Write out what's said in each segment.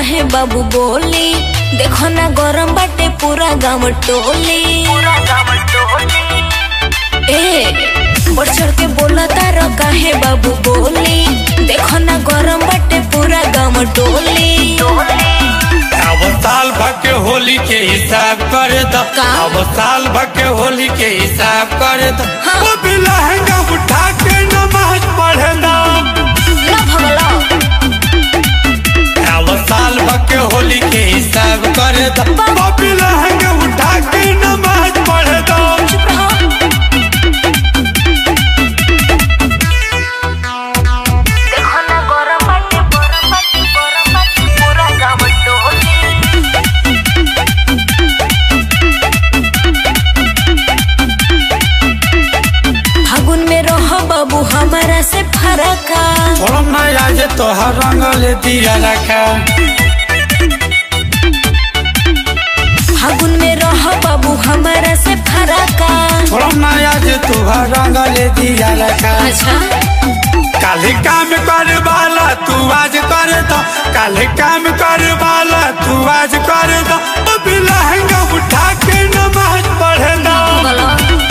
काहे बाबू बोली देखो ना गरम बाटे पूरा गाँव टोली ए बढ़ चढ़ के बोला तारो काहे बाबू बोली देखो ना गरम बाटे पूरा गाँव टोली अब साल भर के होली के हिसाब कर दो का? अब साल भर के होली के हिसाब कर दो हाँ। वो भी लहंगा उठा के नमाज पढ़े दो ना भगला अब साल भर के होली के हिसाब कर दो वो भी लहंगा उठा के नमाज पढ़े दो चुप रहो देखो ना गरम बाटे गरम बाटे गरम बाटे पूरा गाँव टोली फागुन में रहो बाबू हमारा से फरका थोड़ा नया जे तोहर रंग ले दिया रखा फागुन में रहो बाबू हमारा से फरका थोड़ा नया जे तोहर रंग ले दिया रखा अच्छा काले काम कर वाला तू आज कर दो काले काम कर वाला तू आज कर दो अब लहंगा उठा के नमाज पढ़ दो बोलो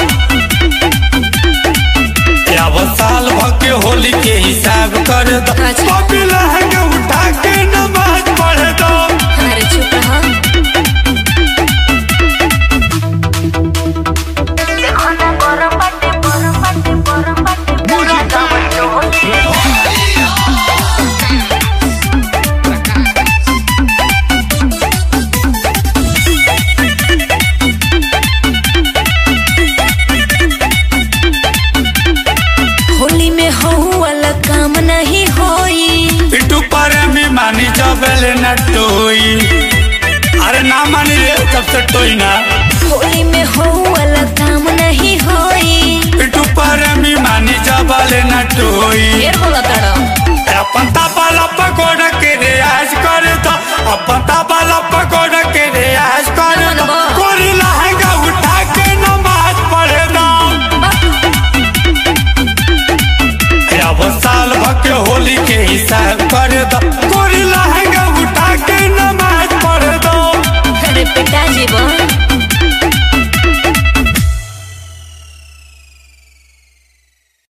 अब साल भर के होली के हिसाब कर दो अच्छा। अब लहंगा उठा के नमाज पढ़ दो अरे चुप रहो देखो ना गरम बाटे गरम बाटे गरम बाटे पूरा गाँव टोली होली में हो वाला काम नहीं होई पिटू पर में मानी जबल न टोई अरे ना मानी रे तब से टोई ना होली में हो वाला काम नहीं होई पिटू पर में मानी जबल न टोई ढेर बोला ताड़ा अपन तापाला पकोड़ा के रियाज कर दो अपन तापाला पकोड़ा के रियाज